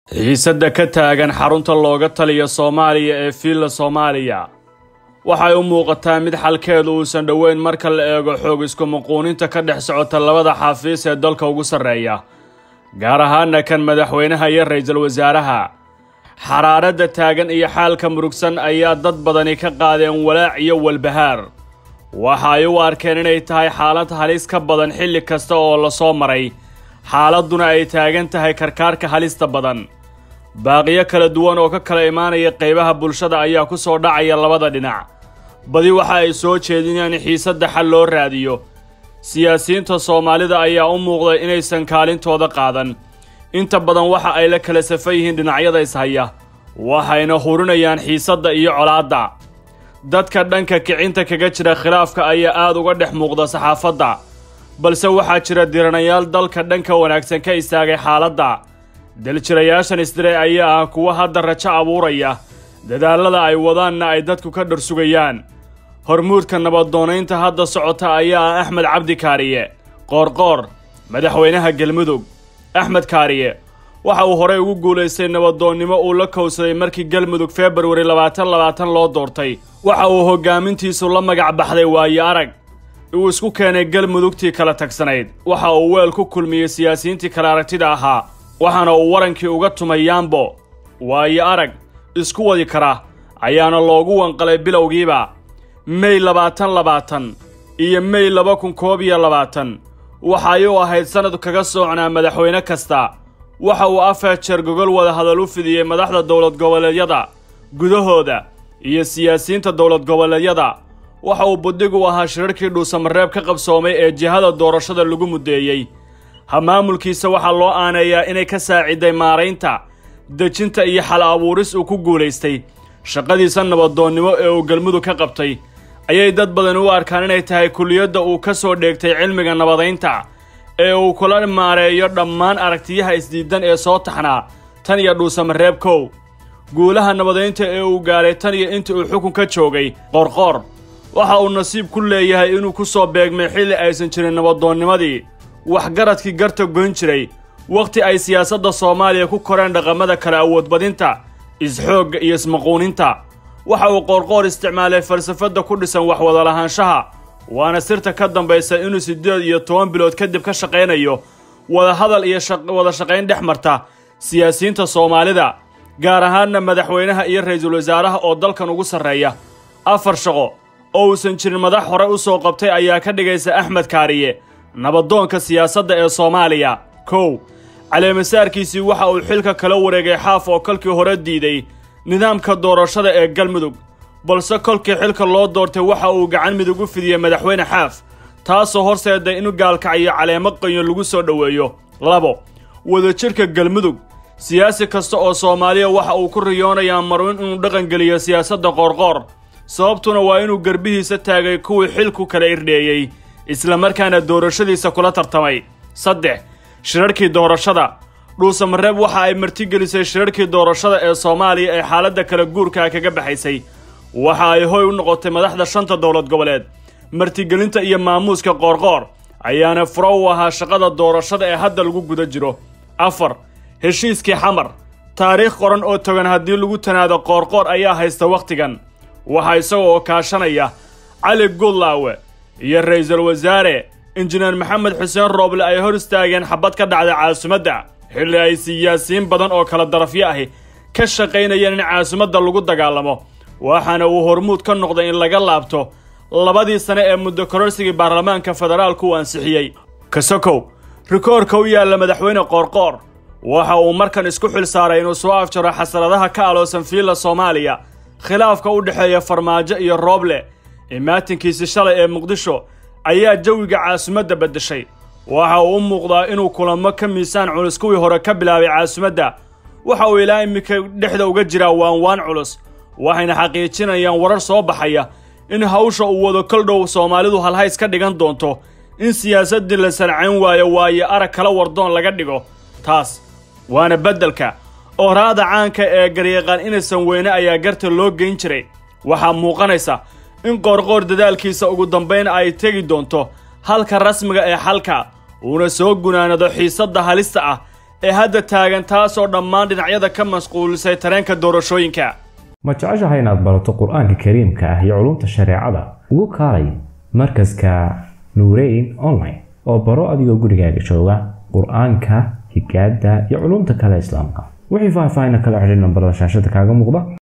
xiisadda ka taagan xarunta looga taliya soomaaliya ee fiilla soomaaliya waxay u muuqataa mid xalkeedu uusan dhoweyn marka la eego xoog isku-muquuninta ka dhex socota labada xafiis ee dalka ugu sarreeya gaar ahaana kan madaxweynaha iyo ra-iisul wasaaraha xaraaradda taagan iyo xaalka murugsan ayaa dad badani ka qaadeen walaac iyo walbahaar waxa ay u arkeen inay tahay xaalad halis ka badan xilli kasta oo la soo maray xaaladduna ay taagan tahay karkaarka halista badan baaqiyo kala duwan oo ka kala imaanaya qaybaha bulshada ayaa ku soo dhacaya labada dhinac badi waxa ay soo jeedinayaan xiisadda xal loo raadiyo siyaasiyiinta soomaalida ayaa u muuqday inaysan kaalintooda qaadan inta badan waxa ay la kala safan yihiin dhinacyada ishaya waxayna hurinayaan xiisadda iyo colaadda dadka dhanka kicinta kaga jira khilaafka ayaa aad uga dhex muuqda saxaafadda balse waxaa jira diranayaal dalka dhanka wanaagsan ka istaagay xaaladda daljirayaashan isdire ayaa ah kuwa hadda rajo abuuraya dadaallada ay wadaanna ay dadku ka dharsugayaan hormuudka nabadoonaynta hadda socota ayaa ah axmed cabdi kaariye qoorqoor madaxweynaha galmudug axmed kaariye waxa uu horey ugu guulaystay nabadoonnimo uu la kowsaday markii galmudug februari labaatan labaatan loo doortay waxa uu hoggaamintiisu la magac baxday waayo arag uu isku keenay galmudugtii kala tagsanayd waxa uu weel ku kulmiyey siyaasiyiintii kale aragtida ahaa waxaana uu warankii uga tumay yaambo waayo arag isku wadi kara ayaana loogu wanqalay bilowgiiba mey labaatan labaatan iyo mey laba kun koob iyo labaatan waxay u ahayd sannad kaga soocnaa madaxweyne kasta waxa uu afar jeer gogol wada hadal u fidiyey madaxda dowlad goboleedyada gudahooda iyo siyaasiyiinta dowlad goboleedyada waxa uu buddigu ahaa shirarkii dhuusamareeb ka qabsoomay ee jihada doorashada lagu muddeeyey hamaamulkiisa waxaa loo aaneeyaa inay ka saaciday maaraynta dejinta iyo xal abuuris uu ku guulaystay shaqadiisa nabadoonnimo ee uu galmudug ka qabtay ayay dad badan u arkaan inay tahay kulliyadda uu ka soo dheegtay cilmiga nabadaynta ee uu kula maareeyo dhammaan aragtiyaha isdiidan ee soo taxnaa tan iyo dhuusamareeb kow guulaha nabadaynta ee uu gaaray tan iyo intii uu xukun ka joogay qoorqoor waxa uu nasiib ku leeyahay inuu ku soo beegmay xilli aysan jirin nabadoonnimadii waxgaradkii garta goyn jiray wakhti ay siyaasadda soomaaliya ku koreen dhaqamada kala awoodbadinta is-xoogga iyo ismaquuninta waxa uu qoorqoor isticmaalay falsafadda ku dhisan waxwada lahaanshaha waana sirta ka dambaysa inuu siddeed iyo toban bilood kadib ka shaqaynayo wadahadal iyo wada shaqayn dhex marta siyaasiyiinta soomaalida gaar ahaanna madaxweynaha iyo ra-iisul wasaaraha oo dalkan ugu sarreeya afar shaqo oo uusan jirin madax hore u soo qabtay ayaa ka dhigaysa axmed kaariye nabadoonka siyaasadda ee soomaaliya kow caleemasaarkiisii waxa uu xilka kala wareegay xaaf oo kolkii hore diiday nidaamka doorashada ee galmudug balse kolkii xilka loo doortay waxa uu gacan midug u fidiyey madaxweyne xaaf taasoo horseeday in gaalkaciyo caleemo qayon lagu soo dhoweeyo labo wadajirka galmudug siyaasi kasta oo soomaaliya waxa uu ku riyoonayaa marwin inuu dhaqangeliyo siyaasadda qoorqoor sababtuna waa inuu garbihiisa taagay kuwii xilku kala irdheeyey islamarkaana doorashadiisa kula tartamay saddex shirarkii doorashada dhuusamareeb waxa ay martigelisay shirarkii doorashada ee soomaaliya ee xaaladda kala guurkaa kaga baxaysay waxa ay hoy u noqotay madaxda shanta dowlad goboleed martigelinta iyo maamuuska qoorqoor ayaana furo u ahaa shaqada doorashada ee hadda lagu guda jiro afar heshiiskii xamar taariikh qoran oo togan haddii lagu tanaado qoorqoor ayaa haysta wakhtigan waxaa isaga oo kaashanaya cali gudlaawe iyo ra-iisul wasaare injineer maxamed xuseen rooble ay hor istaageen xabad ka dhacda caasimadda xilli ay siyaasiyiin badan oo kala darafyo ahi ka shaqaynayeen in caasimadda lagu dagaalamo waxaana uu hormuud ka noqday in laga laabto labadii sane ee muddo kororsigii baarlamaanka federaalku uu ansixiyey kasokow rikoorka u yaalla madaxweyne qoorqoor waxa uu markan isku xil saaray inuu soo afjaro xasaradaha ka aloosan fiilla soomaaliya khilaafka u dhexeeya farmaajo iyo rooble imaatinkiisi shalay ee muqdisho ayaa jawiga caasimadda beddeshay waxa uu u muuqdaa inuu kulamo ka miisaan culus kuwii hore ka bilaabay caasimadda waxa uu ilaa iminka dhexda uga jiraa waanwaan culus waxayna xaqiijinayaan warar soo baxaya in hawsha uu wado koldhow soomaalidu halhays ka dhigan doonto in siyaasaddii la sancayn waayo waayo arag kala wardoon laga dhigo taas waana beddelka ooraada caanka ee garyaqaan inaysan weyne ayaa garta loo geyn jiray waxaa muuqanaysa in qoorqoor dadaalkiisa ugu dambayn ay tegi doonto halka rasmiga ee xalka uuna soo gunaanado xiisadda halista ah ee hadda taagan taasoo dhammaan dhinacyada ka masquulisay tareenka doorashooyinka ma jeceshahay inaad barato qur-aanka kariimka ah iyo culumta shareecada ugu kaalay markaska nuureyn online oo baro adigoo gurigaaga jooga qur-aanka higaada iyo culumta kale islaamka wixii faahfaahin kala xidhiir nambarada shaashada kaaga muuqda